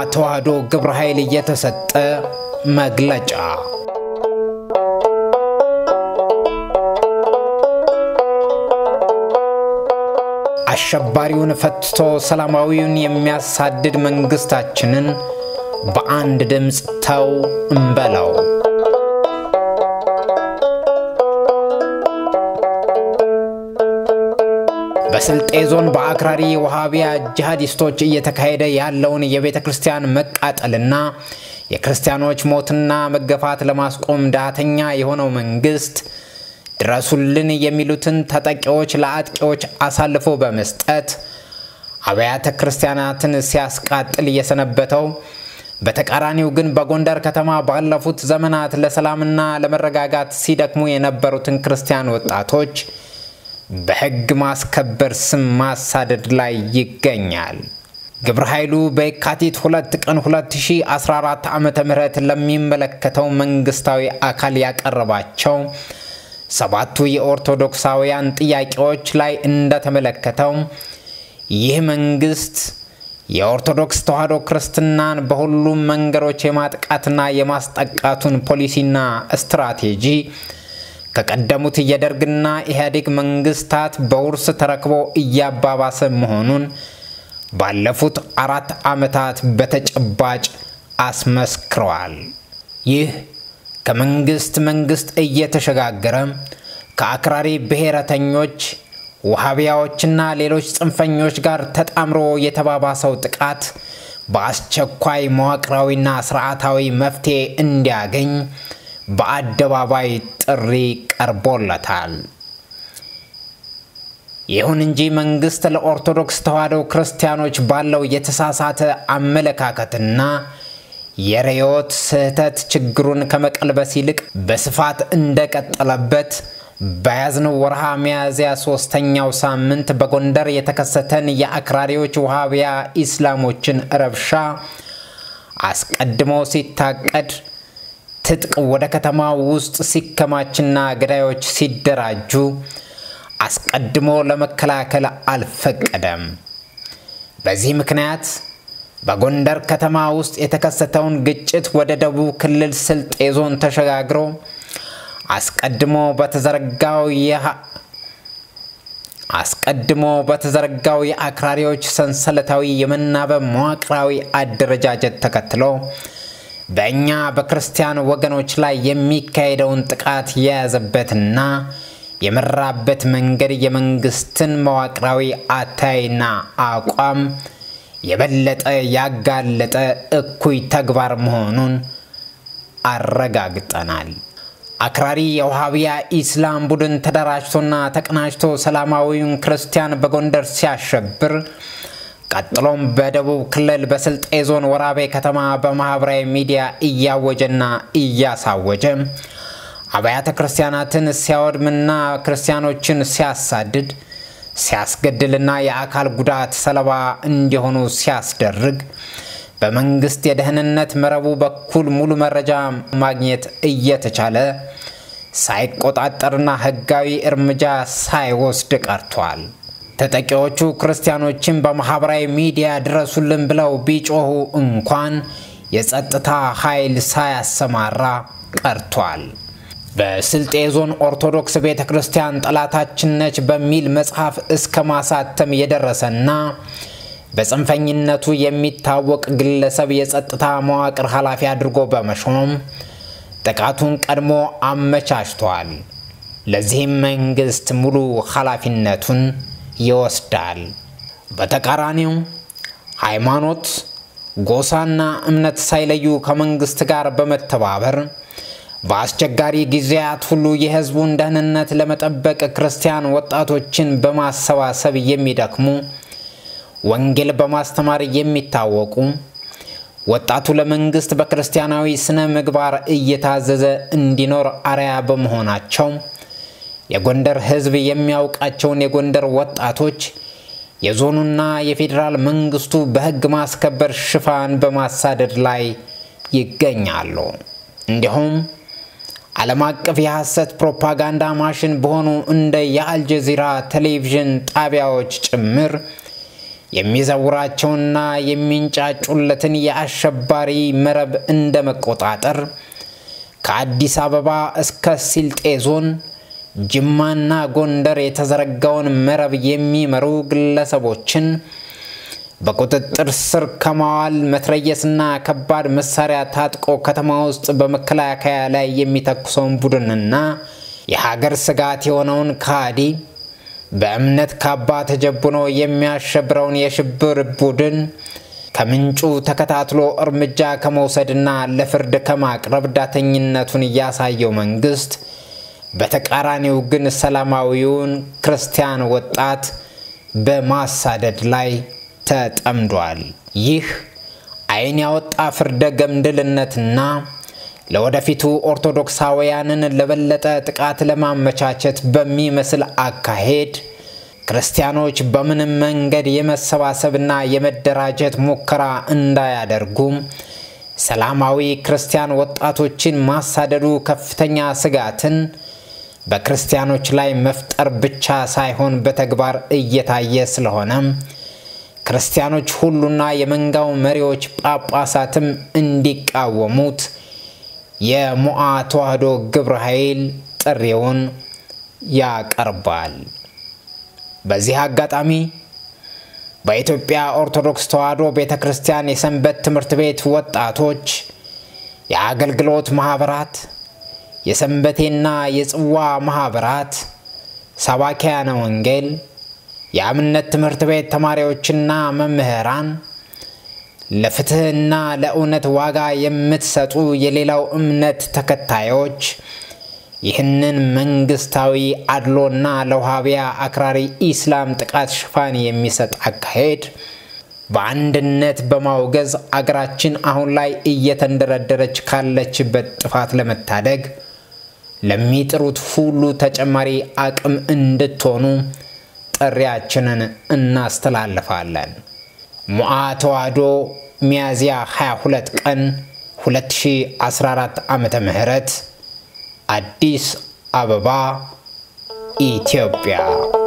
ተዋሕዶ ግብረ ኃይል የተሰጠ መግለጫ አሸባሪውን ፈትቶ ሰላማዊውን የሚያሳድድ መንግስታችንን በአንድ ድምፅ ተው እንበለው። በስልጤ ዞን በአክራሪ ወሃቢያ ጂሃዲስቶች እየተካሄደ ያለውን የቤተ ክርስቲያን መቃጠልና የክርስቲያኖች ሞትና መገፋት ለማስቆም ዳተኛ የሆነው መንግስት ድረሱልን የሚሉትን ተጠቂዎች ለአጥቂዎች አሳልፎ በመስጠት አብያተ ክርስቲያናትን ሲያስቃጥል እየሰነበተው በተቃራኒው ግን በጎንደር ከተማ ባለፉት ዘመናት ለሰላምና ለመረጋጋት ሲደክሙ የነበሩትን ክርስቲያን ወጣቶች በሕግ ማስከበር ስም ማሳደድ ላይ ይገኛል። ግብረ ኃይሉ በየካቲት ሁለት ቀን 2014 ዓ ም ለሚመለከተው መንግስታዊ አካል ያቀረባቸው ሰባቱ የኦርቶዶክሳውያን ጥያቄዎች ላይ እንደተመለከተው ይህ መንግስት የኦርቶዶክስ ተዋሕዶ ክርስትናን በሁሉም መንገዶች የማጥቃትና የማስጠቃቱን ፖሊሲና ስትራቴጂ ከቀደሙት የደርግና ኢህአዴግ መንግስታት በውርስ ተረክቦ እያባባሰ መሆኑን ባለፉት አራት ዓመታት በተጨባጭ አስመስክረዋል። ይህ ከመንግስት መንግስት እየተሸጋገረ ከአክራሪ ብሔረተኞች ውሃቢያዎችና ሌሎች ጽንፈኞች ጋር ተጣምሮ የተባባሰው ጥቃት በአስቸኳይ መዋቅራዊና ስርዓታዊ መፍትሄ እንዲያገኝ በአደባባይ ጥሪ ቀርቦለታል። ይሁን እንጂ መንግስት ለኦርቶዶክስ ተዋሕዶ ክርስቲያኖች ባለው የተሳሳተ አመለካከትና የርዕዮት ስህተት ችግሩን ከመቀልበስ ይልቅ በስፋት እንደቀጠለበት በያዝነው ወርሃ ሚያዝያ ሶስተኛው ሳምንት በጎንደር የተከሰተን የአክራሪዎች ውሃቢያ ኢስላሞችን ረብሻ አስቀድሞ ሲታቀድ ትጥቅ ወደ ከተማ ውስጥ ሲከማችና ገዳዮች ሲደራጁ አስቀድሞ ለመከላከል አልፈቀደም። በዚህ ምክንያት በጎንደር ከተማ ውስጥ የተከሰተውን ግጭት ወደ ደቡብ ክልል ስልጤ ዞን ተሸጋግሮ አስቀድሞ በተዘረጋው አስቀድሞ በተዘረጋው የአክራሪዎች ሰንሰለታዊ የመናበብ መዋቅራዊ አደረጃጀት ተከትሎ በእኛ በክርስቲያን ወገኖች ላይ የሚካሄደውን ጥቃት የያዘበትና የመራበት መንገድ የመንግስትን መዋቅራዊ አታይና አቋም የበለጠ ያጋለጠ እኩይ ተግባር መሆኑን አረጋግጠናል። አክራሪ የውሃቢያ ኢስላም ቡድን ተደራጅቶና ተቀናጅቶ ሰላማዊውን ክርስቲያን በጎንደር ሲያሸብር ቀጥሎም በደቡብ ክልል በስልጤ ዞን ወራቤ ከተማ በማህበራዊ ሚዲያ እያወጀና እያሳወጀ አብያተ ክርስቲያናትን ሲያወድምና ክርስቲያኖችን ሲያሳድድ ሲያስገድልና የአካል ጉዳት ሰለባ እንዲሆኑ ሲያስደርግ በመንግስት የደህንነት መረቡ በኩል ሙሉ መረጃ ማግኘት እየተቻለ ሳይቆጣጠርና ህጋዊ እርምጃ ሳይወስድ ቀርቷል። ተጠቂዎቹ ክርስቲያኖችን በማህበራዊ ሚዲያ ድረሱልን ብለው ቢጮሁ እንኳን የጸጥታ ኃይል ሳያሰማራ ቀርቷል። በስልጤ ዞን ኦርቶዶክስ ቤተ ክርስቲያን ጠላታችን ነች በሚል መጽሐፍ እስከ ማሳተም የደረሰና በጽንፈኝነቱ የሚታወቅ ግለሰብ የጸጥታ መዋቅር ኃላፊ አድርጎ በመሾም ጥቃቱን ቀድሞ አመቻችቷል። ለዚህም መንግስት ሙሉ ኃላፊነቱን ይወስዳል። በተቃራኒው ሃይማኖት፣ ጎሳና እምነት ሳይለዩ ከመንግስት ጋር በመተባበር በአስቸጋሪ ጊዜያት ሁሉ የህዝቡን ደህንነት ለመጠበቅ ክርስቲያን ወጣቶችን በማሰባሰብ የሚደክሙ ወንጌል በማስተማር የሚታወቁ ወጣቱ ለመንግስት በክርስቲያናዊ ስነ ምግባር እየታዘዘ እንዲኖር አርያ በመሆናቸው የጎንደር ህዝብ የሚያውቃቸውን የጎንደር ወጣቶች የዞኑና የፌዴራል መንግስቱ በህግ ማስከበር ሽፋን በማሳደድ ላይ ይገኛሉ። እንዲሁም ዓለም አቀፍ የሐሰት ፕሮፓጋንዳ ማሽን በሆኑ እንደ የአልጀዚራ ቴሌቪዥን ጣቢያዎች ጭምር የሚዘውራቸውና የሚንጫጩለትን የአሸባሪ መረብ እንደ መቆጣጠር ከአዲስ አበባ እስከ ሲልጤ ዞን ጅማና ጎንደር የተዘረጋውን መረብ የሚመሩ ግለሰቦችን በቁጥጥር ስር ከማዋል መትረየስና ከባድ መሳሪያ ታጥቆ ከተማ ውስጥ በመከላከያ ላይ የሚተኩሰውን ቡድንና የሀገር ስጋት የሆነውን ካዲ በእምነት ካባ ተጀቡኖ የሚያሸብረውን የሽብር ቡድን ከምንጩ ተከታትሎ እርምጃ ከመውሰድና ለፍርድ ከማቅረብ ዳተኝነቱን እያሳየው መንግስት በተቃራኒው ግን ሰላማዊውን ክርስቲያን ወጣት በማሳደድ ላይ ተጠምዷል። ይህ ዓይን ያወጣ ፍርደ ገምድልነትና ለወደፊቱ ኦርቶዶክሳውያንን ለበለጠ ጥቃት ለማመቻቸት በሚመስል አካሄድ ክርስቲያኖች በምንም መንገድ የመሰባሰብና የመደራጀት ሙከራ እንዳያደርጉ ሰላማዊ ክርስቲያን ወጣቶችን ማሳደዱ ከፍተኛ ስጋትን በክርስቲያኖች ላይ መፍጠር ብቻ ሳይሆን በተግባር እየታየ ስለሆነ ክርስቲያኖች ሁሉና የመንጋው መሪዎች ጳጳሳትም እንዲቃወሙት የሞዓ ተዋህዶ ግብረ ኃይል ጥሪውን ያቀርባል። በዚህ አጋጣሚ በኢትዮጵያ ኦርቶዶክስ ተዋህዶ ቤተ ክርስቲያን የሰንበት ትምህርት ቤት ወጣቶች፣ የአገልግሎት ማኅበራት፣ የሰንበቴና የጽዋ ማኅበራት፣ ሰባኪያነ ወንጌል፣ የአብነት ትምህርት ቤት ተማሪዎችና መምህራን ለፍትሕና ለእውነት ዋጋ የምትሰጡ የሌላው እምነት ተከታዮች ይህንን መንግስታዊ አድሎና ለውሃቢያ አክራሪ ኢስላም ጥቃት ሽፋን የሚሰጥ አካሄድ በአንድነት በማውገዝ አገራችን አሁን ላይ እየተንደረደረች ካለችበት ጥፋት ለመታደግ ለሚጥሩት ሁሉ ተጨማሪ አቅም እንድትሆኑ ጥሪያችንን እናስተላልፋለን። ሞዓ ተዋህዶ ሚያዝያ 22 ቀን 2014 ዓመተ ምህረት አዲስ አበባ ኢትዮጵያ